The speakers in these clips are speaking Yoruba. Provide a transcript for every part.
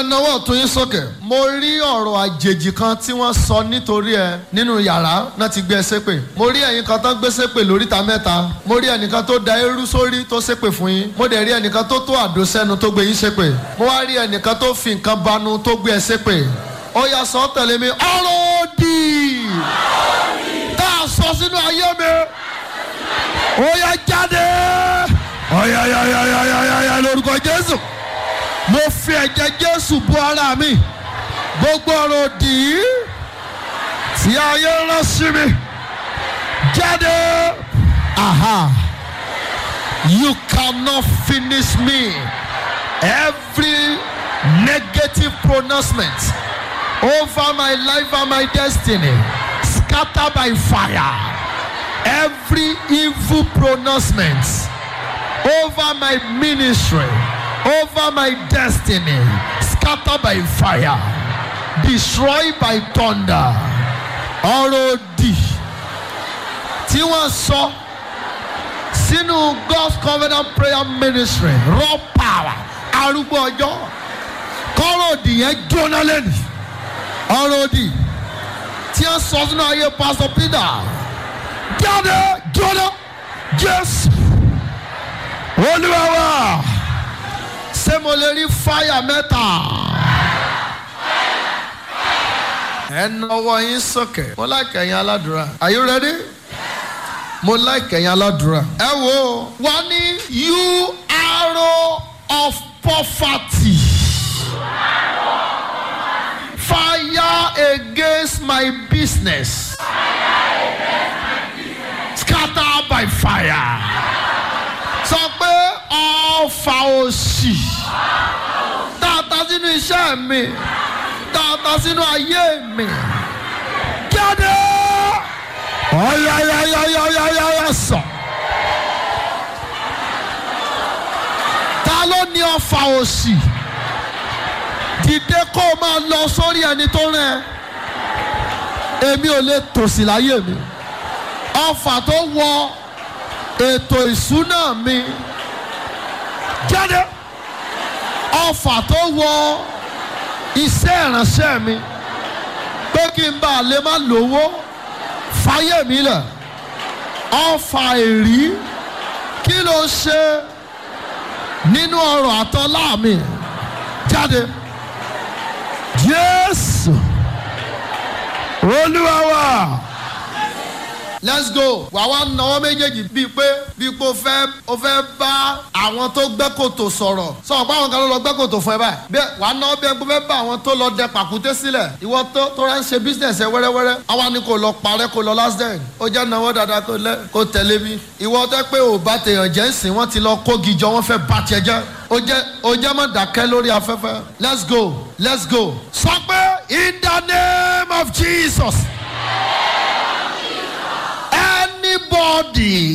ẹ náwó ọ̀tún yín sókè. mo rí ọ̀rọ̀ àjèjì kan tí wọ́n sọ nítorí ẹ nínú yàrá náà ti gbé ẹ ṣépè. mo rí ẹ̀yin kan tó gbé ṣépè lóríta mẹ́ta. mo rí ẹnìkan tó da eérú sórí tó ṣépè fún yín. mo dẹ̀ rí ẹnìkan tó tó àdó sẹ́nu tó gbé yín ṣépè. mo wá rí ẹnìkan tó fi nǹkan banu tó gbé ẹ ṣépè. ó yá sọ tẹ̀lé mi ọ̀rọ̀ òdì tá a sọ sínú ayé mi. ó yá jáde. ọ̀yàyàyàyàyà lórúkọ Jésù mo fi ẹ̀jẹ̀ jésù bò ara mi gbogbo ọ̀rọ̀ òdì tí ayé rán sí mi jáde aha you cannot finish me every negative pronouncement over my life and my destiny scatter by fire every evil pronouncement over my ministry over my destiny scatter by fire destroy by thunder ọ̀rọ̀ òdì tí wọ́n sọ sínú God's covenant prayer ministry raw power arúgbó ọjọ́ kọ́rọ̀ òdì yẹn jóná lẹ́nu ọ̀rọ̀ òdì tí wọ́n sọ sínú ayé Pastor Peter jáde jóná Jésù Olúwa wa ṣé mo lè rí fáyà mẹ́ta. ẹ nọwọ́ yín sókè. mo like ẹ̀yin aládùúrà. are you ready? mo like ẹ̀yin aládùúrà. ẹ wo wọ́n ní you arrow of poverty. fire against my business. scatter by fire. sọ pé ọfà òṣì tààtà sínú iṣẹ́ mi tààtà sínú ayé mi jáde ọ̀yàyàyàyàyàyà sọ. ta ló ní ọfà òṣì dìde kó o máa lọ sórí ẹni tó rẹ èmi ò lè tòṣì láyé mi ọfà tó wọ ètò ìṣúná mi jáde ọfà tó wọ iṣẹ́ ìránṣẹ́ mi pé kí n bá lè má lówó fáyé mi lẹ̀ ọfà èrí kí ló ṣe nínú ọrọ̀ àtọ́lá mi jáde Jésù Olúwa wa let's go wà wá náwó méjèèjì bíi pé bíi pé o fẹ́ o fẹ́ bá àwọn tó gbẹ́ kòtò sọ̀rọ̀ sọ̀rọ̀ pé àwọn kan ló lọ gbẹ́ kòtò fún ẹ báyìí bẹ́ẹ̀ wà á náwó bí ẹ fẹ́ bá àwọn tó lọ dẹ pàkúté sílẹ̀ ìwọ tó tó rẹ̀ ń ṣe business ẹ wẹ́rẹ́wẹ́rẹ́ àwa ni kò lọ parẹ́ kò lọ last day ó jẹ́ náwó dáadáa kò lẹ́ kò tẹ̀lé mi ìwọ tẹ́ pé ò bá tèèyàn jẹ́ ń sìn wọ́n ti lọ kógi jọ wọ́n fẹ́ bá tiẹ̀ jẹ́ ó jẹ́ ó jẹ́ mọ́ dákẹ́ lórí afẹ́fẹ́ let's go let's go sọ pé in the name of Jesus anybody,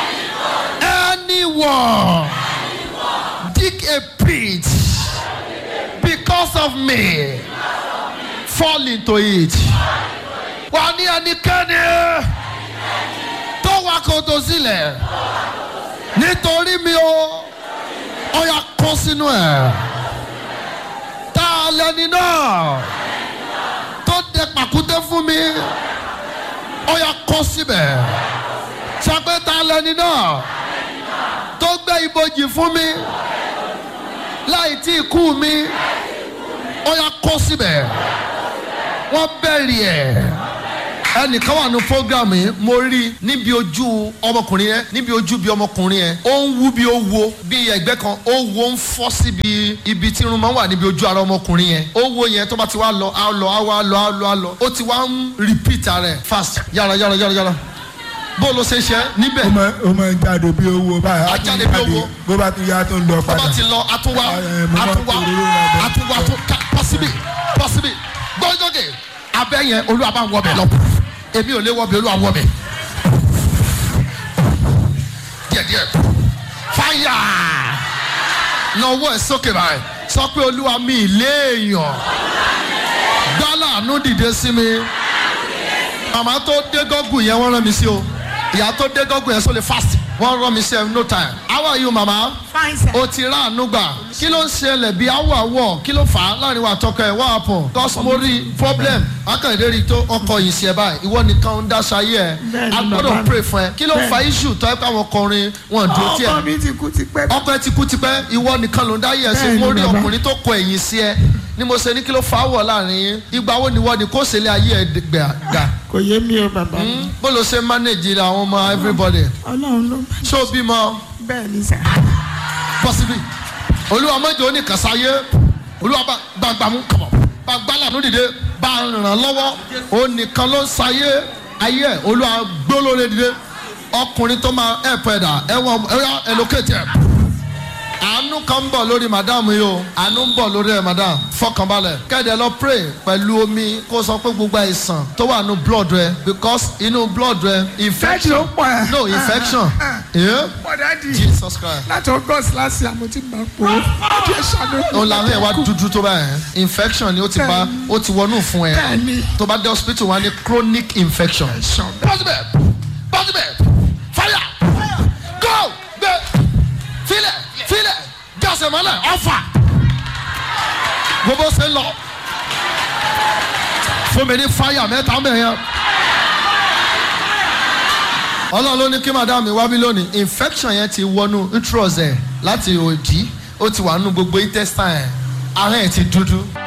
anyone, dig a pit because of me, fall into it. Wà ní ẹnikẹ́ni tó wá kòtò sílẹ̀ nítorí mi o, ó yá kó sínú ẹ̀. Tá a lẹni náà tó dẹ pàkúté fún mi ó yá kọ́ síbẹ̀ sọpẹ́ta lẹni náà tó gbé ibojì fún mi láì tí ì kú mi ó yá kọ́ síbẹ̀ wọ́n bẹ̀rì ẹ̀ ẹnìkan wà ní program yìí mo rí níbi ojú ọmọkùnrin yẹn níbi ojú bí ọmọkùnrin yẹn ó ń wú bí ó wo bí ẹgbẹ́ kan ó wo ń fọ́ síbi ibi tí irun máa ń wà níbi ojú ara ọmọkùnrin yẹn ó wo yẹn tó bá ti wá lọ á lọ á wá lọ á lọ á lọ ó ti wá ń repeat rẹ̀ fast yára yára yára yára bó ló ṣe ṣe níbẹ̀ ó máa ó máa ń jáde bí owó báyìí Á jáde bí owó. bó bá tún yá tó ń lọ tó padà bá ti lọ àtúnwá Ẹ, mo máa ń àtúnwá fi òróró ra bẹ́ẹ̀. àtúnwá tó ká pọ́sibí pọ́sibí gbọ́dọ̀gẹ̀ abẹ́ yẹn olúwa bá ń wọ bẹ̀ lọ èmi ò lè wọ bẹ̀ olúwa wọ bẹ̀ díẹ̀díẹ̀ fáyà náwó ẹ̀ sókè báyìí sọ pé olúwa mi ìlé èèyàn gbálàánú dìde sí mi màmá tó dé gọ́gùn yẹn wọ́n rán mi sí o ìyá tó dé gọ́gùn yẹn sọ lè fast wọ́n rán mi sí ẹ no time how are you mama Fine, sir. o ti rà àánú gbà kí ló ń ṣẹlẹ̀ bí awọ àwọ̀ kí ló fà á láàrin wa tọkọ ẹ̀ what happen cause mo rí problem akàndé rí tó ọkọ yìí sí ẹ báyìí ìwọ nìkan ń dáṣọ ayé ẹ Bẹ́ẹ̀ni, a bàbá gbọ́dọ̀ mi. pray fún ẹ kí ló ń fa issue tọ́ ẹ pé àwọn ọkùnrin wọn dúró tiẹ̀ ọkọ mi ti kú ti pẹ́. ọkọ ẹ ti kú tipẹ́ ìwọ nìkan ló ń dá yẹ̀ sí Bẹ́ẹ̀ni, mo rí bàbá. ọkùnrin tó kọ ẹ̀yìn sí ẹ ni mo ṣe ní kí ló fà á wọ̀ láàrin yín ìgbà wo ni wọ́n ni kó ṣe lé ayé ẹ gbà kò yé mi o bàbá mi. bó ló ṣe manage àwọn ọmọ everybody ọlọ́run ló ṣé o bímọ bẹ́ẹ̀ ni sà. possibly olúwa mọ́jọ oníkàsáyé olúwa bá gbàgbàmú kọ̀bọ̀ bá gbálànú dìde bá ràn lọ́wọ́ onìkan ló ń sayé ayé ẹ̀ olúwa gbólóore dìde ọkùnrin tó máa ẹ̀ pẹ̀dà ẹ̀wọ̀n ẹ̀yà ẹ̀lókèjì ẹ̀ àánú kan ń bọ̀ lórí madam yìí o àánú ń bọ̀ lórí ẹ̀ madam fọkànbalẹ̀ kẹ́ẹ̀dẹ̀ lọ pray pẹ̀lú omi kó sọ pé gbogbo àìsàn tó wà nínú blood rẹ because inú blood rẹ fẹ́ẹ̀tì infection ó pọ̀ ẹ̀. no infection yeah? bọ̀dá di Jesus Christ láti august last year mo ti gbà pò ó kí ẹ ṣàánú. ó làwọn ẹ̀ wá dúdú tó báyẹn infection ni ó ti bá ó ti wọnú fún ẹ Bẹ́ẹ̀ni. tó bá dé hospital wá ní chronic infection. positive positive fire go gbé filẹ̀ filẹ̀ jọ́sẹ̀ mọ́lẹ̀ ọ̀fà gbogbo ṣe ń lọ fún mi ní fire mẹ́ta mẹ́yẹn ọlọ́run ló ní kí madam mi wá bí lónìí infection yẹn ti wọnú uterus ẹ̀ láti òdì ó ti wà nínú gbogbo intestine ẹ̀ ara ẹ̀ ti dúdú